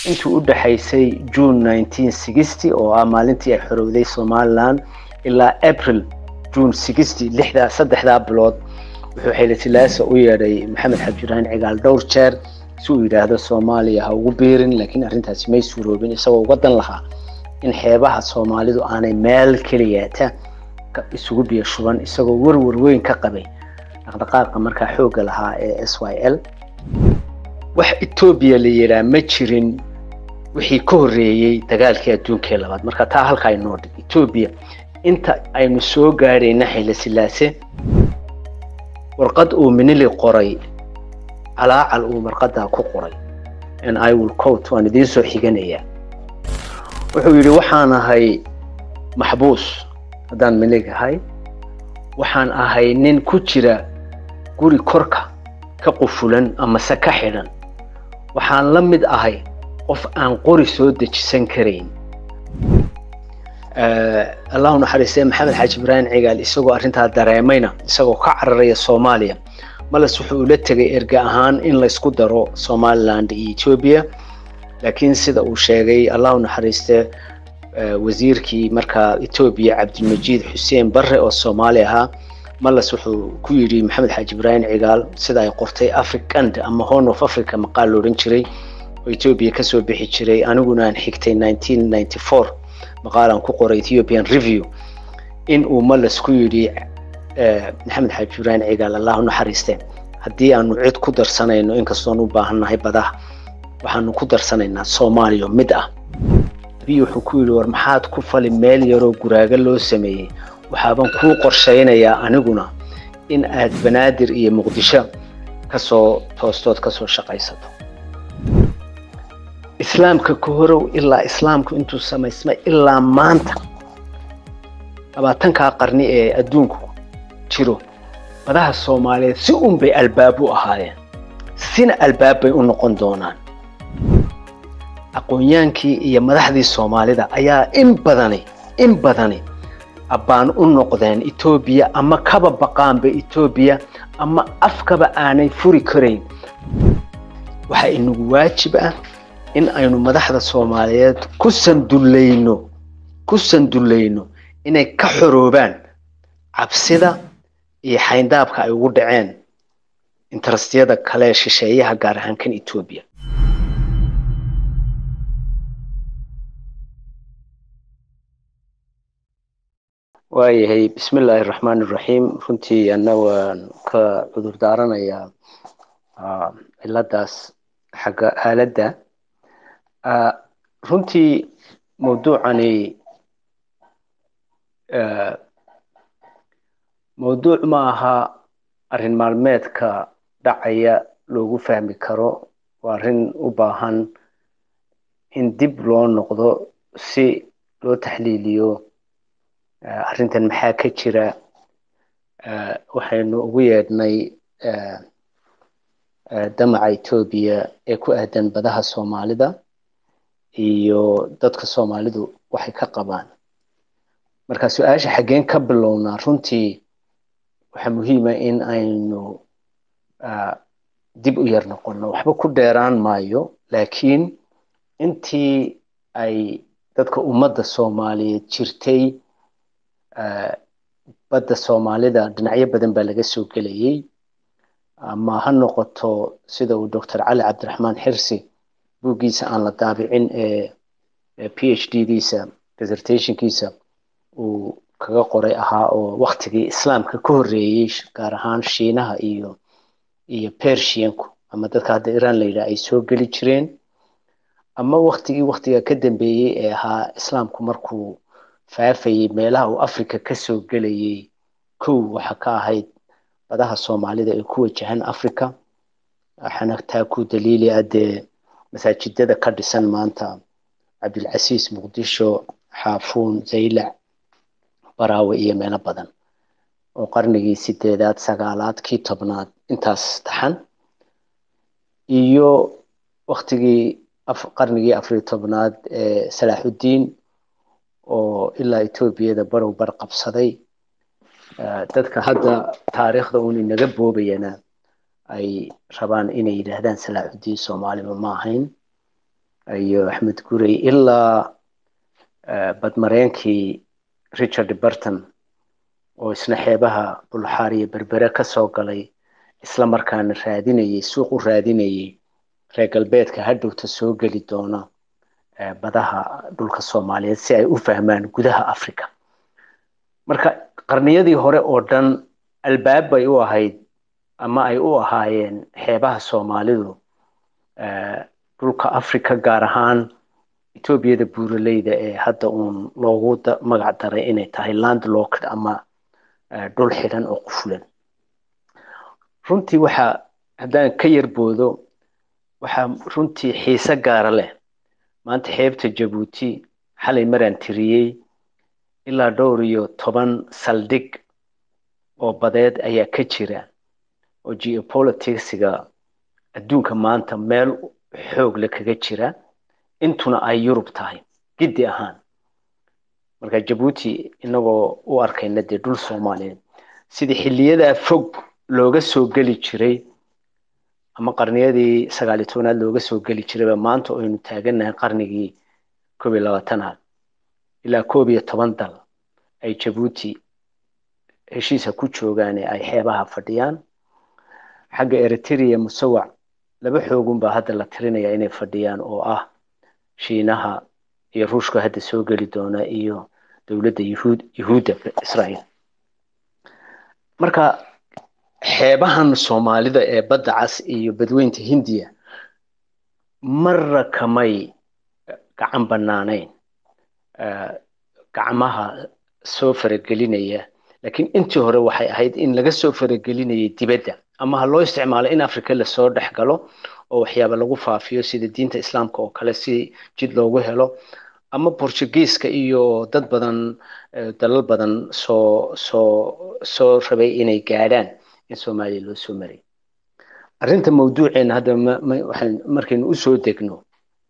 intii u dhexaysay june nineteen sixty oo ah maalintii ay xorowday somaliland ilaa april june sixty lixdaa saddexdaa bilood wuxuu xayla silaasa u yeedhay maxamed xabjiraan cigaal dhowr jeer si uu yidhaahdo soomaaliya ha ugu biirin laakiin arrintaasi may suuroobin isagoo wadan lahaa in xeebaha soomaalidu aanay meel keliyaata isugu biyo shuban isagoo warwar weyn ka qabay dhaqdhaqaaqa markaa xoogga lahaa ee s y l wax etoobiya la yidhaa ma jirin wixii ka horreeyey dagaalkii adduunkii labaad marka taa halkaa inoo dhig etoobiya inta aynu soo gaadhayna xayla silaase warqad uu minili qoray calaacal uu marqadaa ku qoray n i will coat waan idiin soo xiganayaa wuxuu yidhi waxaan ahay maxbuus haddaan minig ahay waxaan ahay nin ku jira guri korka ka qufulan amase ka xidhan waxaan la mid ahay qof aan qori soo dejisan karayn allahu naxariistee maxamed xaaji ibraahim cigaal isagoo arrintaa dareemayna isagoo ka cararaya soomaaliya malas wuxuu ula tegay erga ahaan in laysku daro somaliland iyo etoobiya laakiin sida uu sheegay allahu naxariistee wasiirkii markaa etoobiya cabdilmajiid xuseen barre oo soomaali ahaa malas wuxuu ku yidhi maxamed xaaji ibraahim cigaal sida ay qortay africand ama horn of africa maqaal loodhan jiray oo etoobiya kasoo bixi jiray aniguna aan xigtay nineteen ninety four maqaalaan ku qoray ethiopian review in uu malas ku yidhi maxamed xaaji ibraahim cigaal allahu naxariiste haddii aanu cid ku darsanayno inkastoon u baahannahay badaha waxaanu ku darsanaynaa soomaaliya mid ah abiy wuxuu ku yidhi war maxaad ku fali meel yaroo guraaga loo sameeyey waxaaban kuu qorshaynayaa aniguna in aad banaadir iyo muqdisho kasoo toostood kasoo shaqaysato islaamka ka horow ilaa islaamku intuu samaysmay ilaa maanta labaatankaa qarni ee adduunku jiro badaha soomaaliyeed si un bay albaab u ahaayeen sina albaab bay u noqon doonaan aqoonyaankii iyo madaxdii soomaalida ayaa in badani in badani abbaan u noqdeen etoobiya ama kaba baqaanba etoobiya ama afkaba aanay furi karayn waxaa inagu waajib ah in aynu madaxda soomaaliyeed ku sandullayno ku sandullayno inay ka xoroobaan cabsida iyo xayndaabka ay ugu dhaceen interestiyada kale shisheeyaha gaar ahaan kan etoobiya waayahay bismi illaahi raxmaan iraxiim runtii anna waan ka cudur daaranayaa ciladaas xagga aaladda runtii mawduucani mawduuc ma aha arrin maalmeedka dhacaya loogu fahmi karo waa arrin u baahan in dib loo noqdo si loo taxliiliyo arrintan maxaa ka jira waxaynu ugu yeedhnay damaca etoobiya ee ku aadan badaha soomaalida iyo dadka soomaalidu waxay ka qabaan marka su-aasha xaggeen ka bilownaa runtii waxaa muhiima in aynu dib u yar noqono waxba ku dheeraan maayo laakiin intii ay dadka ummadda soomaaliyeed jirtay badda soomaalida dhinacyo badan baa laga soo gelayay ama ha noqoto sida uu doctor cali cabdiraxmaan xirsi buuggiisa aan la daabicin ee p h d diisa dissertationkiisa uu kaga qoray ahaa oo waktigii islaamka ka horreeyey gaar ahaan shiinaha iyo iyo pershianku ama dadka hadda iran la yidhaha ay soo geli jireen ama waktigii waktiga ka dambeeyey ee ahaa islaamku markuu faafayey meelaha uu africa kasoo gelayay kow waxa ka ahayd badaha soomaalida ee ku wajahan africa waxaana taa ku daliili ah dee masaajidada ka dhisan maanta cabdilcasiis muqdisho xaafuun zaylac baraawe iyo meelo badan oo qarnigii sideedaad sagaalaad kii tobnaad intaas taxan iyo waktigii qarnigii afariyo tobnaad ee salaaxuddiin oo ilaa etoobiyada barow bar qabsaday dadka hadda taariikhda uun inaga boobayana ay rabaan inay yidhaahdaan salaaxuddiin soomaaliba ma ahayn iyo axmed gurey ilaa badmareenkii richard burton oo isna xeebaha bulxaar iyo berbere ka soo galay isla markaana raadinayay suuq u raadinayay reer galbeedka hadhowta soo geli doona badaha dhulka soomaaliyeed si ay u fahmaan gudaha africa marka qarniyadii hore oo dhan albaab bay u ahayd ama ay u ahaayeen xeebaha soomaalidu dhulka africa gaar ahaan etoobiyada buuraleyda ee hadda uun loogu magac daray inay tahay landlocked ama dhul xidhan oo qufulan runtii waxaa haddaan ka yarboodo waxaa runtii xiise gaara leh maanta xeebta jabuuti xalay maraan tiriyey ilaa dhowr iyo toban saldhig oo badeed ayaa ka jira oo geopoliticsiga adduunka maanta meel xoog le kaga jira intuna ay yurub tahay giddi ahaan marka jabuuti inagoo u arkayna dee dhul soomaaliyeed sidii xiliyadaa fog looga soo geli jiray ama qarniyadii sagaaliyo tobanaad looga soo geli jirayba maanta aynu taagannahay qarnigii koob iyo labaatanaad ilaa koob iyo toban dal ay jabuuti heshiisa ku joogaan ee ay xeebaha fadhiyaan xagga eritrea musawac laba xoogun baa hadda la tirinaya inay fadhiyaan oo ah shiinaha iyo ruushka hadda soo geli doona iyo dowladda yuhuud yuhuudda israa'iil marka xeebahan soomaalida ee badda cas iyo badweynta hindiya marra kamay gacan bannaanayn gacmaha soo faragelinaya laakiin intii hore waxay ahayd in laga soo faragelinayay dibadda ama ha loo isticmaalo in africa lasoo dhex galo oo waxyaaba lagu faafiyo sida diinta islaamka oo kale si jid loogu helo ama portugiiska iyo dad badan dalal badan soo soo soo rabay inay gaadhaan in soomaaliya loo soo maray arrinta mawduuceena hadda waxaan markaynu usoo degno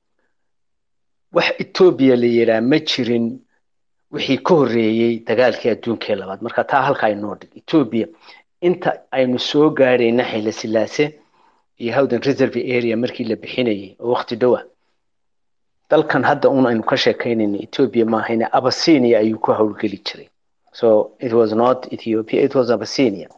wax etoobiya la yiraa ma jirin wixii ka horreeyey dagaalkii adduunkii labaad marka taa halkaa inoo dhig etoobiya inta aynu soo gaadhayna xayla silaase iyo howden reserve area markii la bixinayay oo waqti dhowa dalkan hadda un aynu ka sheekaynayna ethiopia maahayna abyssinia ayuu ku howlgeli jiray so it was not ethiopia it was abyssinia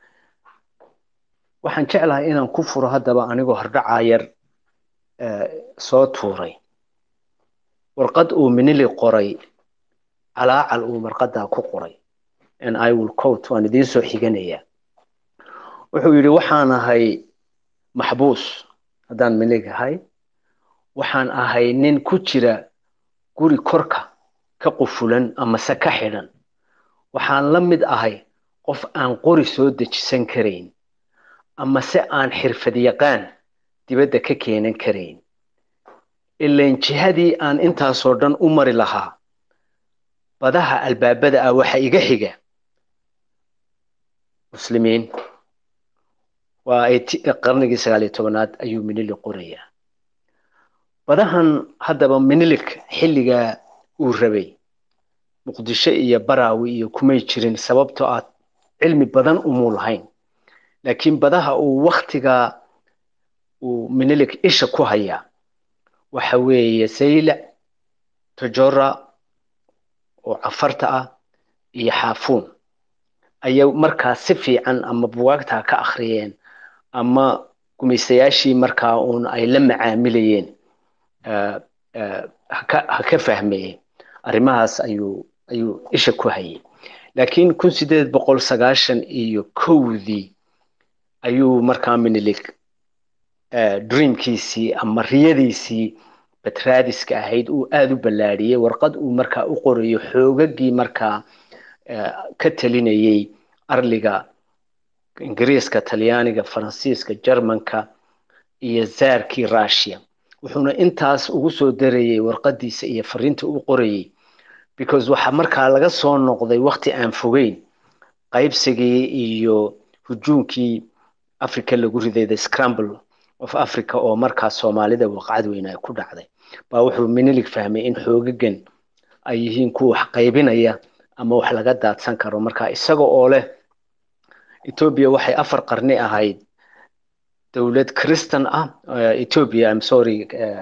waxaan jeclahay inaan ku furo haddaba anigoo hordhacaa yar soo tuuray warqad uu minili qoray calaacal uu marqadaa ku qoray and i will quote waan idiin soo xiganayaa wuxuu yidhi waxaan ahay maxbuus haddaan minig ahay waxaan ahay nin ku jira guri korka ka qufulan amase ka xidhan waxaan la mid ahay qof aan qori soo dejisan karayn amase aan xirfad yaqaan dibadda ka keenan karayn ilan jihadii aan intaasoo dhan u mari lahaa badaha albaabada ah waxa iga xiga muslimiin waa qarnigii sagaaliyo tobanaad ayuu minili qorayaa badahan haddaba minilik xilligaa uu rabay muqdisho iyo baraawi iyo kumay jirin sababtoo ah cilmi badan umuu lahayn laakiin badaha uu waktigaa uu minilik isha ku hayaa waxa weeye saylac tojora oo cafarta ah iyo xaafuun ayay markaa si fiican ama buwaagtaa ka akhriyeen ama gumaystayaashii markaa uun ay la macaamilayeen ha ka fahmayeen arrimahaas ayuu ayuu isha ku hayay laakiin kun sideed boqol sagaashan iyo kowdii ayuu markaa minilik dreamkiisii ama riyadiisii batraadiska ahayd uu aada u ballaadhiyey warqad uu markaa u qorayo xoogagii markaa ka talinayay arliga ingiriiska talyaaniga faransiiska jermanka iyo zaarkii russia wuxuuna intaas ugu soo darayay warqadiisa iyo fariinta u qorayay because waxaa markaa laga soo noqday wakti aan fogeyn qaybsigii iyo hujuunkii africa lagu riday the scramble of africa oo markaa soomaalida waqcad weyn ay ku dhacday baa wuxuu minilig fahmay in xoogagan ay yihiin kuwa wax qaybinaya ama wax laga daadsan karo marka isaga oo leh ethiopia waxay afar qarni ahayd dowlad christan ah ethiopia i'm sorry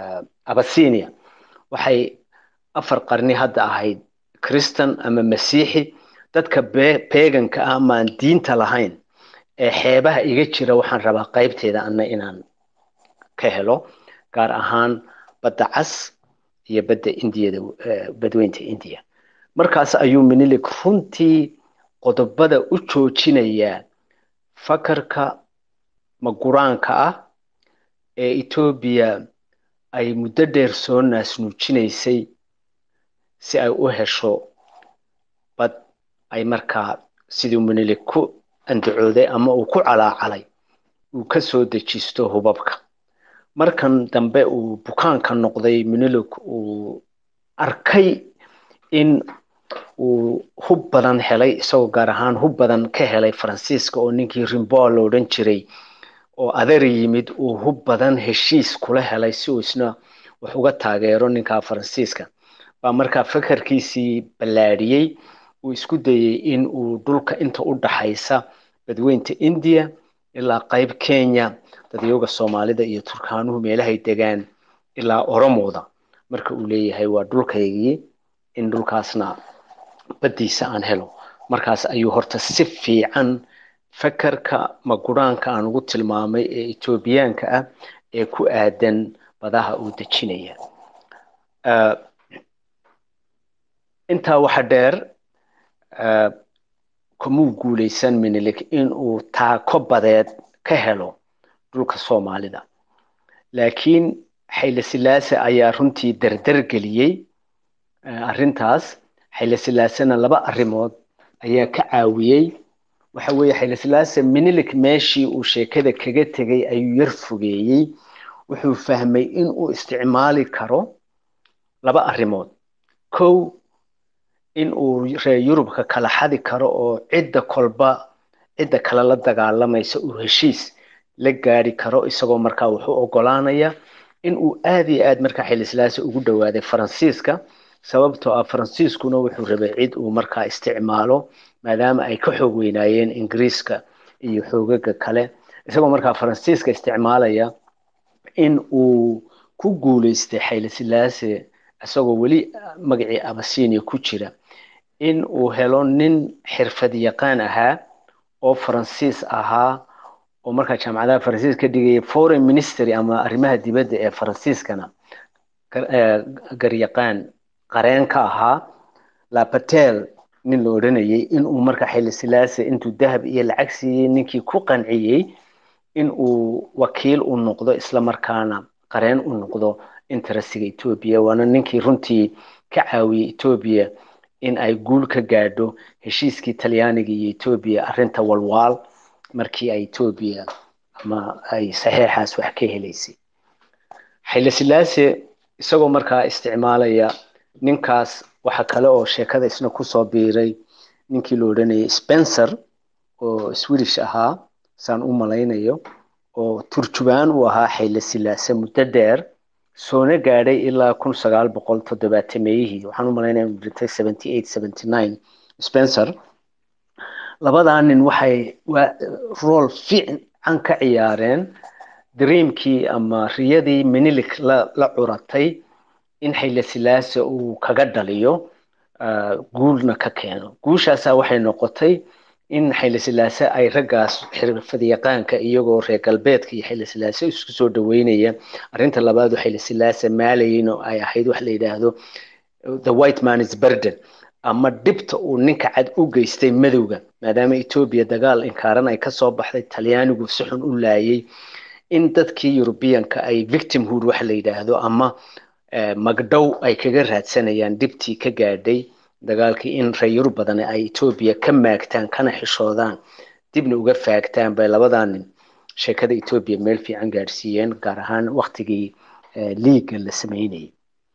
abasinia waxay afar qarni hadda ahayd christan ama masiixi dadka beeganka ah ama aan diinta lahayn ee xeebaha iga jira waxaan rabaa qaybteeda anna inaan ka helo gaar ahaan badda cas iyo badda indiyada badweynta indiya markaas ayuu minilik runtii qodobada u joojinayaa fakarka maguraanka ah ee etoobiya ay muddo dheer soo naasnuujinaysay si ay u hesho bad ay markaa siduu minilik ku andacooday ama uu ku calaacalay uu ka soo dejisto hubabka markan dambe uu bukaanka noqday minilik uu arkay in uu hub badan helay isagoo gaar ahaan hub badan ka helay faransiiska oo ninkii rimboa la odhan jiray oo adeer yimid uu hub badan heshiis kula helay si uu isna wax uga taageero ninka faransiiska baa markaa fakarkiisii ballaadhiyey uu isku dayey in uu dhulka inta u dhaxaysa badweynta indiya ilaa qayb kenya dadyoga soomaalida iyo turkaanuhu meelahay degaan ilaa oromooda marka uu leeyahay waa dhulkaygii in dhulkaasna baddiisa aan helo markaas ayuu horta si fiican fakarka maguraanka aan ugu tilmaamay ee etoobiyaanka ah ee ku aadan badaha uu dejinaya intaa waxa dheer kumuu guulaysan minilik in uu taako badeed ka helo dhulka soomaalida laakiin xayle silaase ayaa runtii dardar geliyey arrintaas xayle silaasena laba arrimood ayaa ka caawiyey waxa weeye xayle silaase minilik meeshii uu sheekada kaga tegay ayuu yar fogeeyey wuxuu fahmay in uu isticmaali karo laba arrimood kow in uu reer yurubka kala xadi karo oo cidda kolba cidda kale la dagaalamaysa uu heshiis la gaari karo isagoo markaa wuxuu ogolaanaya in uu aad iyo aad markaa xilislaasi ugu dhowaaday faransiiska sababtoo ah faransiiskuna wuxuu rabay cid uu markaa isticmaalo maadaama ay ka xoog weynaayeen ingiriiska iyo xoogaga kale isagoo markaa faransiiska isticmaalaya in uu ku guuleystay xaylesilaase isagoo weli magacii abasinia ku jira in uu helo nin xirfad yaqaan ahaa oo faransiis ahaa oo markaa jaamacadaha faransiis ka dhigaya foreign ministry ama arrimaha dibadda ee faransiiskana garyaqaan qareen ka ahaa lapatel nin la odhanayay in uu markaa xilisilaase intuu dahab iyo lacag siiyey ninkii ku qanciyey in uu wakiil u noqdo isla markaana qareen u noqdo interestiga etoobiya waana ninkii runtii ka caawiyey etoobiya in ay guul ka gaadho heshiiskii talyaaniga iyo etoobiya arrinta walwaal markii ay etoobiya ama ay saxeexaas wax ka helaysay xilisilaase isagoo markaa isticmaalaya ninkaas waxa kale oo sheekada isna kusoo biiray ninkii la odhanayay spencer oo swedish ahaa saan u malaynayo oo turjubaan uu ahaa xaylesilaase muddo dheer soona gaadhay ilaa kun sagaal boqol toddobaatameyihii waxaan u malaynaya inu dhintay seventy eight seventy nine spencer labadaa nin waxay rool fiican ka ciyaareen dreamkii ama riyadii minilik la la curatay in xaylesilaase uu kaga dhaliyo guulna ka keeno guushaasaa waxay noqotay in xaylesilaase ay raggaas xirfadyaqaanka iyagoo reer galbeedka iyo xaylesilaase isku soo dhaweynaya arrinta labaad oo xaylesilaase maalayin oo ay ahayd wax la yidhaahdo the white man is burden ama dhibta uu ninka cad u geystay madowga maadaama etoobiya dagaal inkaaran ay kasoo baxday talyaanigu si xun u laayay in dadkii yurubiyanka ay victimhood wax la yidhaahdo ama magdhow ay kaga raadsanayaan dhibtii ka gaadhay dagaalkii in reer yurub badan ay etoobiya ka maagtaan kana xishoodaan dibna uga faagtaan bay labadaa nin sheekada etoobiya meel fiican gaadhsiiyeen gaar ahaan waktigii liiga la sameynayay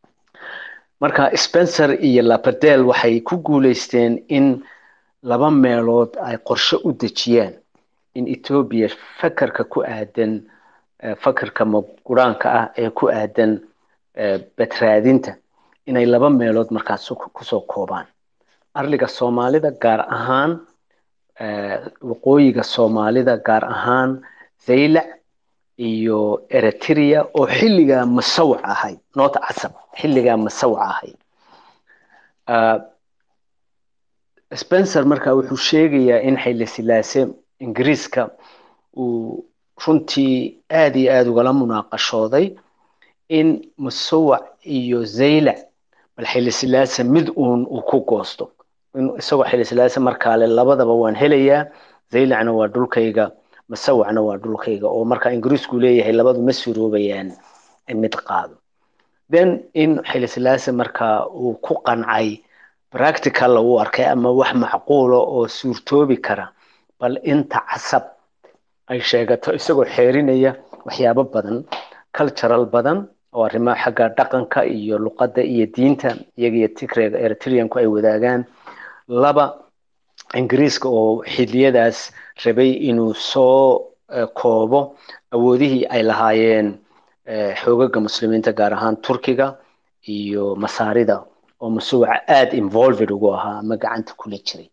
marka spencer iyo lapadel waxay ku guuleysteen in laba meelood ay qorshe u dejiyaan in etoobiya fakarka ku aadan fakarka maguraanka ah ee ku aadan badraadinta inay laba meelood markaas kusoo koobaan arliga soomaalida gaar ahaan waqooyiga soomaalida gaar ahaan zaylac iyo eritrea oo xilligaa masawac ahayd noota casab xilligaa masawac ahayd spencer marka wuxuu sheegayaa in xayli silaase ingiriiska uu runtii aada iyo aada ugala munaaqashooday in masawac iyo zaylac bal xayli silaase mid uun uu ku goosto isagoo xayli silaase markaale labadaba waan helayaa zaylacna waa dhulkayga masawacna waa dhulkayga oo marka ingiriisku leeyahay labadu ma suroobayaan mid qaado then in xayli silaase marka uu ku qancay practical uu arkay ama wax macquula oo suurtoobi kara bal inta casab ay sheegato isagoo xeerinaya waxyaabo badan cultural badan oo arrimaha xagga dhaqanka iyo luqadda iyo diinta iyaga iyo tigreega eritreanku ay wadaagaan laba ingiriiska oo xiliyadaas rabay inuu soo koobo awoodihii ay lahaayeen xoogaga muslimiinta gaar ahaan turkiga iyo masaarida oo masuwaca aada involved ugu ahaa ama gacanta kula jiray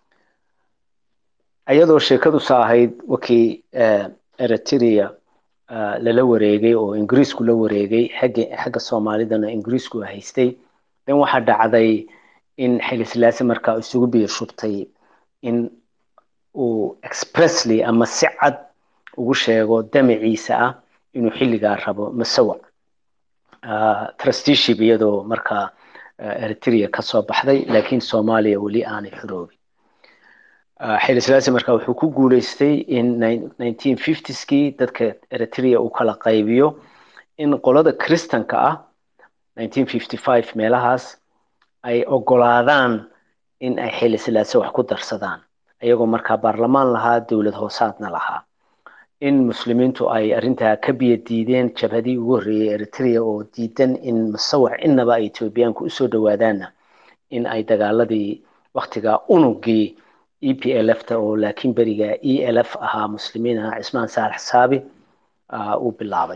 iyadoo sheekadu sa ahayd wakii eritrea lala wareegay oo ingiriisku la wareegay xagga xagga soomaalidana ingiriisku haystay then waxaa dhacday in xayli silaase markaa isugu biyo shubtay in uu expressly ama si cad ugu sheego damaciisa ah inuu xilligaa rabo masawac trusteeship iyadoo markaa eritrea kasoo baxday laakiin soomaaliya weli aanay xoroobin xayli silaase marka wuxuu ku guuleystay in nineteen fiftieskii dadka eritrea uu kala qaybiyo in qolada kristanka ah nineteen fifty five meelahaas ay ogolaadaan in ay xayli silaase wax ku darsadaan iyagoo markaa baarlamaan lahaa dowlad hoosaadna lahaa in muslimiintu ay arrintaa ka biyo diideen jabhadii ugu horreeyey eritrea oo diidan in masawac innaba ay etoobiyaanku usoo dhawaadaanna in ay dagaaladii waktigaa unugii e p l f ta oo laakiin beriga e l f ahaa muslimiin ahaa cismaan saalax saabi uu bilaabay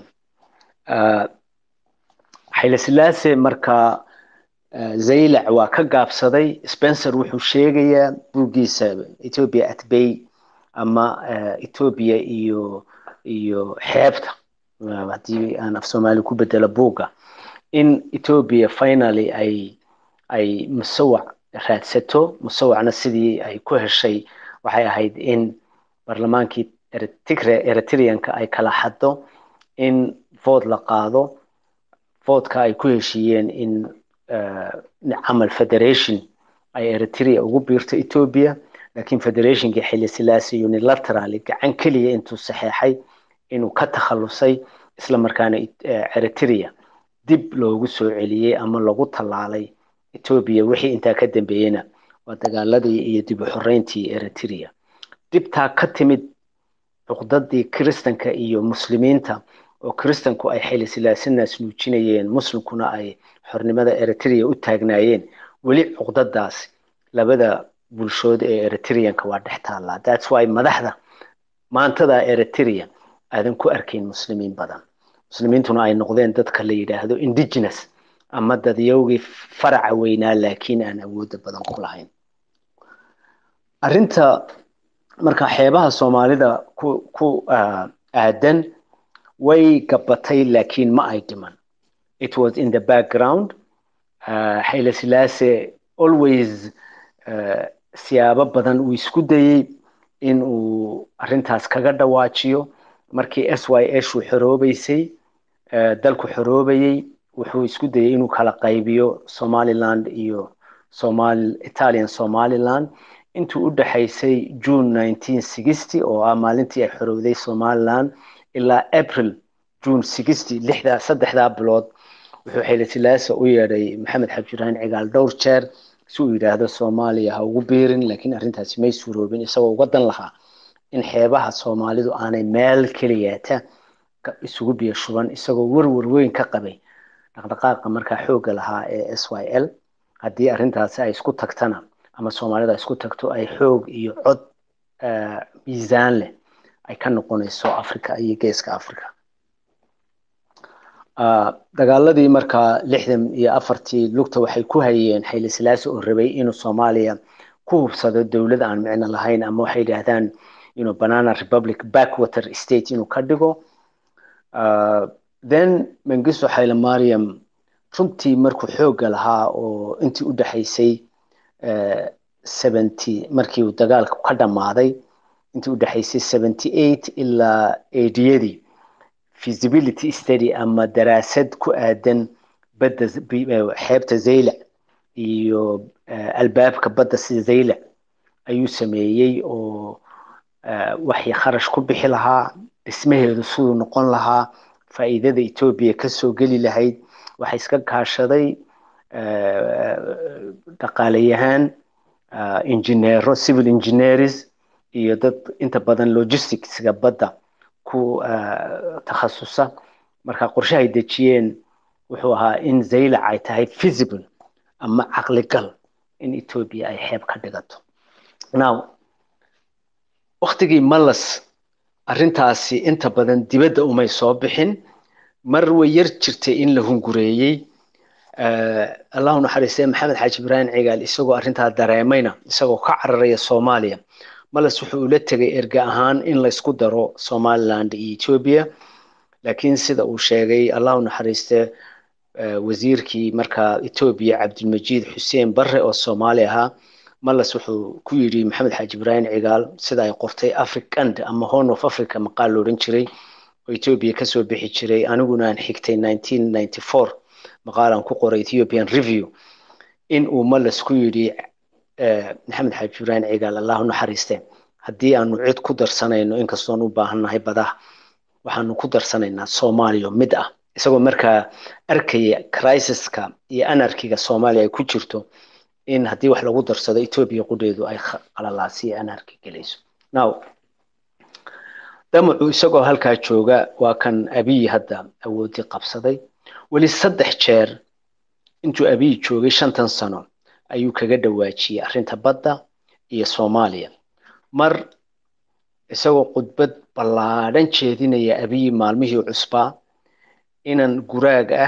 xayli silaase markaa zaylac waa ka gaabsaday spencer wuxuu sheegayaa buuggiisa ethiopia at bay ama ethiopia iyo iyo xeebta haddii aan af soomaali ku bedelo buugga in ethiopia finally ay ay musawac raadsato musawacna sidii ay ku heshay waxay ahayd in barlamaankii tigre eritreanka ay kala xaddo in vote la qaado votka ay ku heshiiyeen in camal federation ay eritrea ugu biirto ethiopia laakiin federationkii xilli silaasi unilaterally gacan keliya intuu saxeexay inuu ka takhalusay isla markaana eritrea dib loogu soo celiyey ama lagu tallaalay ethiopia wixii intaa ka dambeeyena waa dagaaladii iyo dib u xoreyntii eritrea dibtaa ka timid cuqdadii kiristanka iyo muslimiinta oo kiristanku ay xayli silaasinaas nuujinayeen muslimkuna ay xornimada eritrea u taagnaayeen weli cuqdadaas labada bulshood ee eritreanka waa dhex taallaa thats why madaxda maantada eritrea aadan ku arkayn muslimiin badan muslimiintuna ay noqdeen dadka la yidhaahdo indigenous ama dadyowgii faraca weynaa laakiin aan awooda badan ku lahayn arrinta marka xeebaha soomaalida ku ku aadan way gabatay laakiin ma ay dhiman it was in the background xayla silaase always siyaabo badan uu isku dayey in uu arrintaas kaga dhawaajiyo markii s y s uu xoroobeysay dalku xoroobayey wuxuu isku dayey inuu kala qaybiyo somaliland iyo somal italian somaliland intuu u dhexaysay june nineteen sixty oo ah maalintii ay xorowday somaliland ilaa april june sixty lixdaa saddexdaa bilood wuxuu xayla silaasa u yeedhay maxamed xabjiraan cigaal dhowr jeer si uu yidhaahdo soomaaliya ha ugu biirin laakiin arrintaasi may suuroobin isagoo uga dan lahaa in xeebaha soomaalidu aanay meel keliyaata isugu biyo shuban isagoo werwer weyn ka qabay dhaqdhaqaaqa markaa xoogga lahaa ee s y l haddii arrintaasi ay isku tagtana ama soomaalida ay isku tagto ay xoog iyo cod miisaan leh ay ka noqonayso africa iyo geeska africa dagaaladii markaa lixdan iyo afartii lugta waxay ku hayeen xayli silaasi oo rabay inuu soomaaliya ku hubsado dowlad aan micno lahayn ama waxay yidhaahdaan inuu banana republic backwater state inuu ka dhigo then mengisto xayle mariam runtii markuu xoogga lahaa oo intii u dhexaysay seventy markii uu dagaalku ka dhammaaday intii u dhexaysay seventy eight ilaa eediyadii feasibility study ama daraasad ku aadan badda xeebta zaylac iyo albaabka badda sida zaylac ayuu sameeyey oo waxay kharash ku bixi lahaa dhismaheedu siduu noqon lahaa faa'iidada etoobiya kasoo geli lahayd waxaa iska kaashaday dhaqaalayahaan injineero civil engineers iyo dad inta badan logisticska badda ku takhasusa marka qorshahay dejiyeen wuxuu ahaa in zaylac ay tahay feasible ama caqligal in etoobiya ay xeeb ka dhigato now waktigii malas arrintaasi inta badan dibadda umay soo bixin mar way yar jirtay in la hungureeyey allahu naxariistee maxamed xaaji ibraahim cigaal isagoo arrintaa dareemayna isagoo ka cararaya soomaaliya malas wuxuu ula tegay erge ahaan in laysku daro somaliland iyo ethiopia laakiin sida uu sheegay allahu naxariistee wasiirkii markaa ethiopia cabdilmajiid xuseen barre oo soomaali ahaa malas wuxuu ku yidhi maxamed xaaji ibraahim cigaal sida ay qortay africand ama horn of africa maqaal la odhan jiray oo ethiopia kasoo bixi jiray aniguna aan xigtay nineteen ninety four maqaalan ku qoray ethiopian review in uu malas ku yidhi maxamed xaaji ibraahim cigaal allahu naxariiste haddii aanu cid ku darsanayno inkastoon u baahannahay badaha waxaanu ku darsanaynaa soomaaliya mid ah isagoo markaa arkaya crisiska iyo anarkiga soomaaliya ay ku jirto in haddii wax lagu darsado ethiopia qudheedu ay qalalaasiyo anarki gelayso now damacu isagoo halkaa jooga waa kan abiy hadda awoodii qabsaday weli saddex jeer intuu abiy joogay shantan sano ayuu kaga dhawaajiyey arrinta badda iyo soomaaliya mar isagoo khudbad ballaadhan jeedinaya abiy maalmihii cusbaa inan guraag ah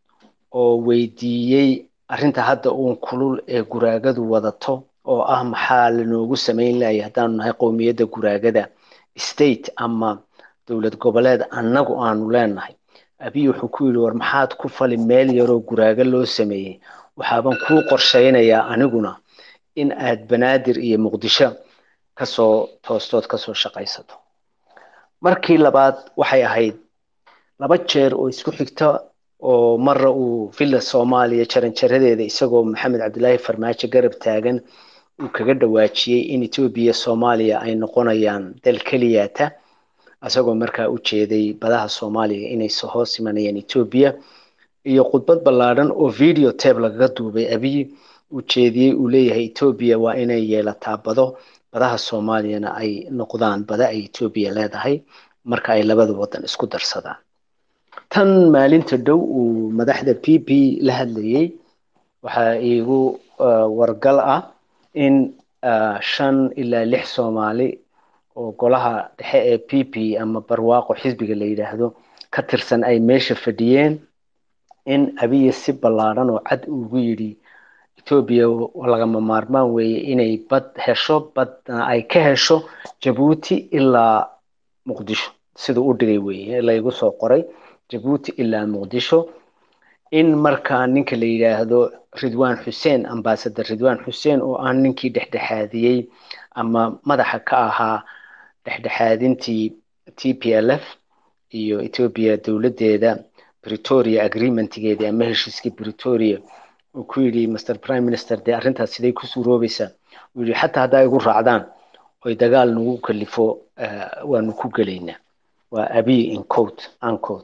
oo weydiiyey arrinta hadda uun kulul ee guraagadu wadato oo ah maxaa lanoogu samayn lahay haddaanu nahay qowmiyadda guraagada state ama dowlad goboleed annagu aanu leenahay abiy wuxuu ku yidhi war maxaad ku fali meel yaroo guraago loo sameeyey waxaaban kuu qorshaynayaa aniguna in aad banaadir iyo muqdisho kasoo toostood kasoo shaqaysato markii labaad waxay ahayd laba jeer oo isku xigta oo marra uu villa soomaaliya jaranjaradeeda isagoo maxamed cabdilaahi farmaajo garab taagan uu kaga dhawaajiyey in etoobiya soomaaliya ay noqonayaan dal keliyata isagoo markaa u jeeday badaha soomaaliya inay hoos imanayaan etoobiya iyo khudbad ballaadhan oo video tabe lagaga duubay abiy uu jeediyey uu leeyahay etoobiya waa inay yeelataa bado badaha soomaaliyana ay noqdaan bada ay etoobiya leedahay marka ay labada wadan isku darsadaan tan maalinta dhow uu madaxda p p la hadlayey waxaa iigu wargal ah in shan ilaa lix soomaali oo golaha dhexe ee p p ama barwaaqo xisbiga la yidhaahdo ka tirsan ay meesha fadhiyeen in abiya si ballaadhan oo cad ugu yidhi etoobiya lagama maarmaan weeye inay bad hesho badna ay ka hesho jabuuti ilaa muqdisho siduu u dhigay weeye laygu soo qoray jabuuti ilaa muqdisho in markaa ninka la yidhaahdo ridwan xuseen ambasador ridwan xuseen oo ah ninkii dhexdhexaadiyey ama madaxa ka ahaa dhexdhexaadintii t p l f iyo ethiopia dowladdeeda pretoria agreementgeedii ama heshiiskii pretoria uu ku yidhi master prime minister dee arrintaas siday ku suuroobaysaa uu yidhi xataa haddaa igu raacdaan oy dagaal nagu kalifo waanu ku gelaynaa waa abiy in coat uncoat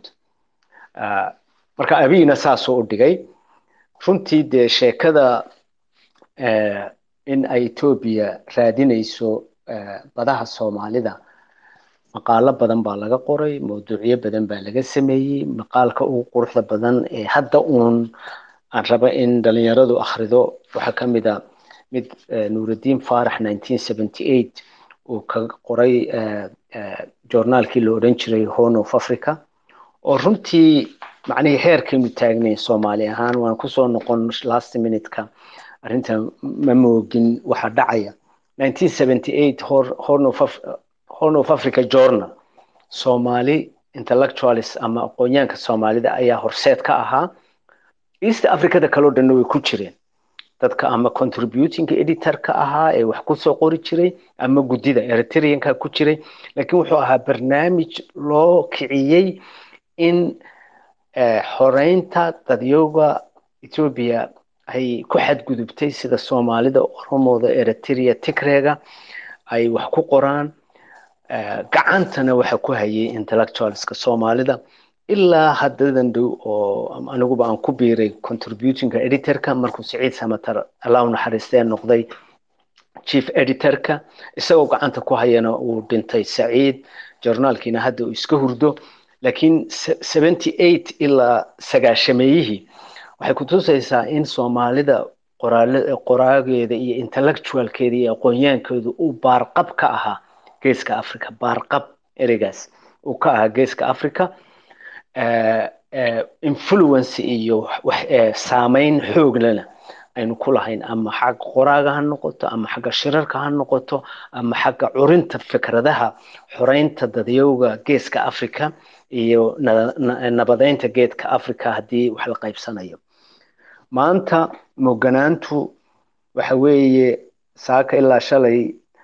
marka abiyna saasoo u dhigay runtii dee sheekada in ay etoobiya raadinayso badaha soomaalida maqaalo badan baa laga qoray mawduucyo badan baa laga sameeyey maqaalka ugu quruxda badan ee hadda uun aan raba in dhalinyaradu akhrido waxaa ka mid a mid nuurudiin faarax nineteen seventy eight uu kaga qoray journaalkii la odhan jiray horn of africa oo runtii macnihii heerkaynu taagnayn soomaali ahaan waan kusoo noqon last minute-ka arrinta ma moogin waxa dhacaya nineteen seventy eight horn of horn of africa journal soomaali intellectualis ama aqoonyaanka soomaalida ayaa horseed ka ahaa east africada kaloo dhanna way ku jireen dadka ama contributing editorka ahaa ee wax kusoo qori jiray ama guddida eritreanka ku jiray laakiin wuxuu ahaa barnaamij loo kiciyey in xoreynta dadyooga ethiopia ay ku xadgudubtay sida soomaalida oromooda eritrea tigreega ay wax ku qoraan gacantana waxa ku hayay intellectualska soomaalida ilaa haddadan dhow oo aniguba aan ku biiray contributingka editorka markuu siciid samatar allah u naxariistee noqday chief editorka isagoo gacanta ku hayana uu dhintay saciid journaalkiina hadda uu iska hurdo laakiin seventy eight ilaa sagaashameeyihii waxay kutusaysaa in soomaalida qoraageeda iyo intellectualkeeda iyo aqoonyaankeedu uu baarqab ka ahaa geeska africa baarqab ereygaas uu ka ahaa geeska africa influence iyo saameyn xooglena aynu ku lahayn ama xagga qoraaga ha noqoto ama xagga shirarka ha noqoto ama xagga curinta fikradaha xoreynta dadyowga geeska africa iyo nabadeynta geedka africa haddii wax la qaybsanayo maanta moganaantu waxa weeye saaka ilaa shalay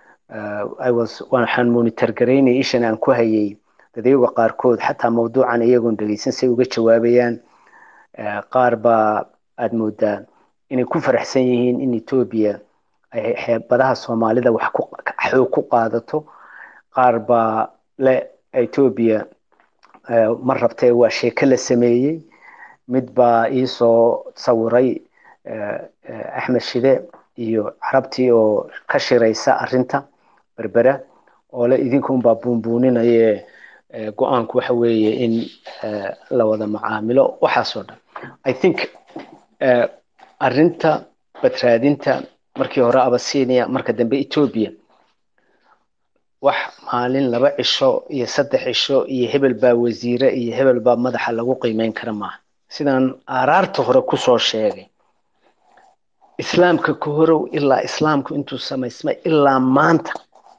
waxaan monitor garaynay ishan aan ku hayay dadyaga qaarkood xataa mawduucan iyagoon dhegeysan say uga jawaabayaan qaar baa aad moodaa inay ku faraxsan yihiin in etoobiya ay xeebadaha soomaalida wax xoog ku qaadato qaar baa le etoobiya ma rabtee waa sheeke la sameeyey mid baa iisoo sawiray axmed shide iyo carabtii oo ka shiraysa arinta berbera oo le idinkunbaa buunbuuninaye go-aanku waxa weeye in la wada macaamilo waxaasoo dhan i think arinta badraadinta markii hore abasinia marka dambe etoobiya wax maalin laba cisho iyo saddex cisho iyo hebel baa wasiire iyo hebel baa madaxa lagu qiimeyn kara maaha sidaan aaraarta hore kusoo sheegay islaamka ka horow ilaa islaamku intuu samaysmay ilaa maanta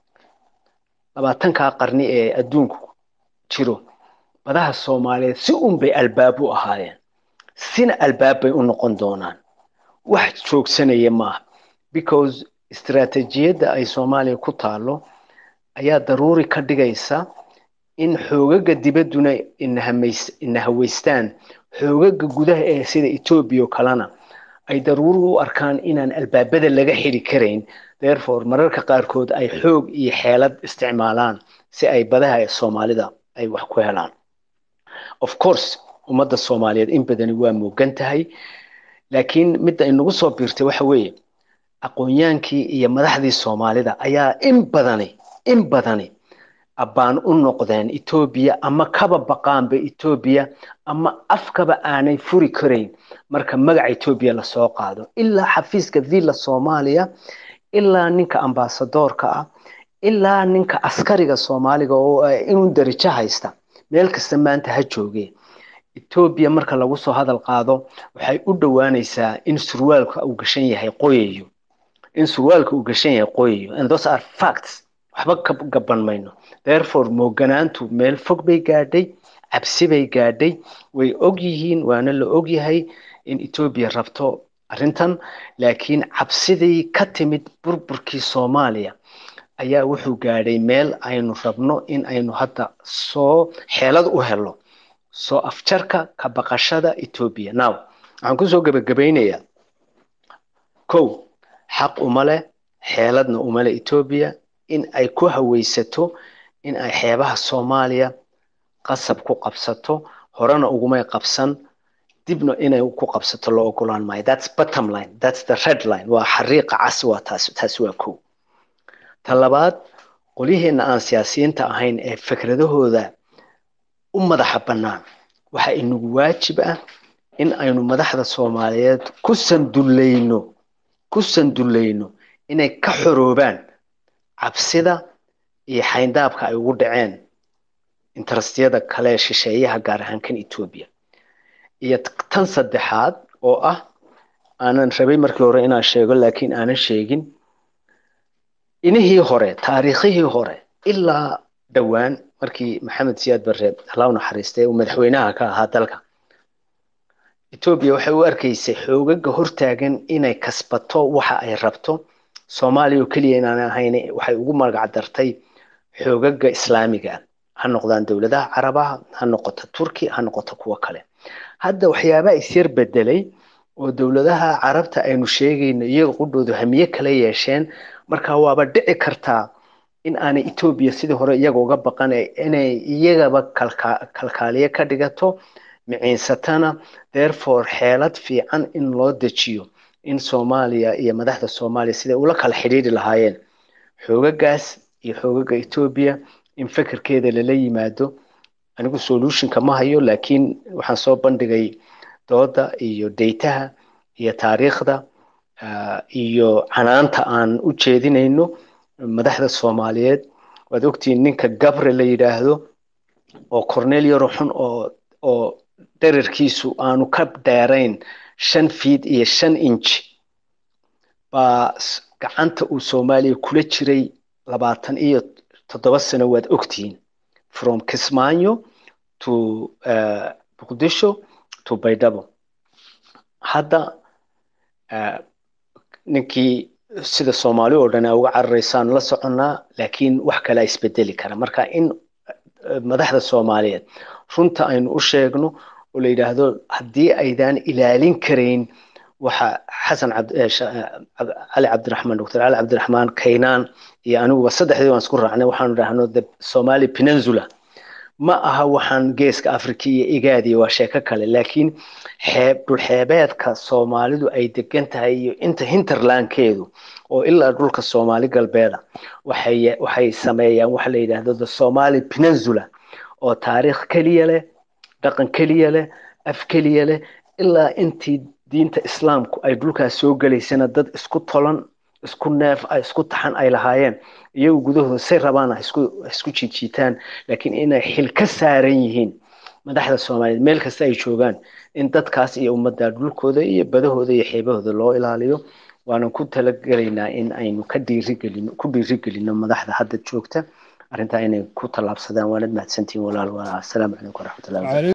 labaatankaa qarni ee adduunku jiro badaha soomaaliyeed si un bay albaab u ahaayeen sina albaab bay u noqon doonaan wax joogsanaya maaha because istaraatijiyadda ay soomaaliya ku taalo ayaa daruuri ka dhigaysa in xoogaga dibadduna ina haweystaan xoogaga gudaha ee sida etoobiya oo kalena ay daruuri u arkaan inaan albaabada laga xidi karayn therefore mararka qaarkood ay xoog iyo xeelad isticmaalaan si ay badaha soomaalida ay wax ku helaan of course ummadda soomaaliyeed in badani waa moogan tahay laakiin midda inagu soo biirtay waxa weeye aqoonyaankii iyo madaxdii soomaalida ayaa in badani in badani abbaan u noqdeen etoobiya ama kaba baqaanba etoobiya ama afkaba aanay furi karayn marka magaca etoobiya lasoo qaado ilaa xafiiska villa soomaaliya ilaa ninka ambasadoorka ah ilaa ninka askariga soomaaliga oo inuu darajo haysta meel kasta maanta ha joogee etoobiya marka lagu soo hadal qaado waxay u dhowaanaysaa in surwaalka uu gashan yahay qoyayo in surwaalka uu gashan yahay qoyayo and those are facts waxba ka gaban mayno therefore mooganaantu meel fog bay gaadhay cabsi bay gaadhay way og yihiin waana la og yahay in etoobiya rabto arrintan laakiin cabsidii ka timid burburkii soomaaliya ayaa wuxuu gaadhay meel aynu rabno in aynu hadda soo xeelad u helo soo afjarka ka baqashada etoobiya now waxaan kusoo gebagabaynayaa kow xaq uma leh xeeladna uma leh etoobiya in ay ku haweysato in ay xeebaha soomaaliya qasab ku qabsato horena ugumay qabsan dibna inay ku qabsato loo ogolaan maayo that's bottom line that's the red line waa xariiqa casi waa taas taasi waa kow ta labaad qolyaheena aan siyaasiyiinta ahayn ee fikradahooda u madaxa bannaan waxa inagu waajib ah in aynu madaxda soomaaliyeed ku sandullayno ku sandullayno inay ka xoroobaan cabsida iyo xayndaabka ay ugu dhaceen interestiyada kale shisheeyaha gaar ahaan kan etoobiya iyo tan saddexaad oo ah aanan rabay markii hore inaan sheego laakiin aanan sheegin inihii hore taariikhihii hore ilaa dhowaan markii maxamed siyaad barre allah u naxariistay uu madaxweynaha ka ahaa dalka etoobiya waxay u arkaysay xoogaga hortaagan inay kasbato waxa ay rabto soomaaliya oo keliya inaan ahayn waxay ugu magac dartay xoogaga islaamiga ha noqdaan dowladaha carabaha ha noqoto turki ha noqoto kuwo kale hadda waxyaabaha isyar bedelay oo dowladaha carabta aynu sheegayno iyaga qudhoodu hamiye kala yeesheen marka waaba dhici kartaa in aanay etoobiya sidii hore iyaga uga baqan inay iyagaba kalkaaliye ka dhigato miciinsatana therefore xeelad fiican in loo dejiyo in soomaaliya iyo madaxda soomaaliya siday ula kala xidhiiri lahaayeen xoogagaas iyo xoogaga etoobiya in fekerkeeda lala yimaado anigu solutionka ma hayo laakiin waxaan soo bandhigay dooda iyo daytaha iyo taariikhda iyo canaanta aan u jeedinayno madaxda soomaaliyeed waad ogtihiin ninka gabre la yidhaahdo oo cornelio ruxun oo oo dherarkiisu aanu ka dheerayn shan fiid iyo shan inch baa gacanta uu soomaaliya kula jiray labaatan iyo toddoba sano waad ogtihiin from kismaayo to muqdisho to baydhabo hadda ninkii sida soomaali oo dhan a uga cararaysaan la soconnaa laakiin wax kalea isbedeli kara marka in madaxda soomaaliyeed runta aynu u sheegno oo la yidhaahdo haddii aydaan ilaalin karayn waxa xasan cali cabdiraxmaan doctor cali cabdiraxmaan kaynaan iyo aniguba saddexdii waan isku raacnay waxaanu dhahno the somali peninsula ma aha waxaan geeska africa iyo igaadiya waa sheeko kale laakiin xeeb dhulxeebeedka soomaalidu ay degan tahay iyo inta hinterlandkeedu oo ilaa dhulka soomaali galbeeda waxay waxay sameeyaan waxa la yidhaahdo the somali peninsula oo taariikh keliya leh dhaqan keliya leh af keliya leh ilaa intii diinta islaamku ay dhulkaas soo gelaysana dad isku tolan isku neef isku taxan ay lahaayeen iyagu gudahooda say rabaan isku isku jiijiitaan laakiin inay xil ka saaran yihiin madaxda soomaaliyeed meel kasta ay joogaan in dadkaas iyo ummadda dhulkooda iyo badahooda iyo xeebahooda loo ilaaliyo waanan ku talagelaynaa in aynu ka dhiirigelino ku dhiirigelino madaxda hadda joogta arrintaa inay ku tallaabsadaan waanad mahadsantihiin walaal waa assalaamu calaykum waraxmatullahi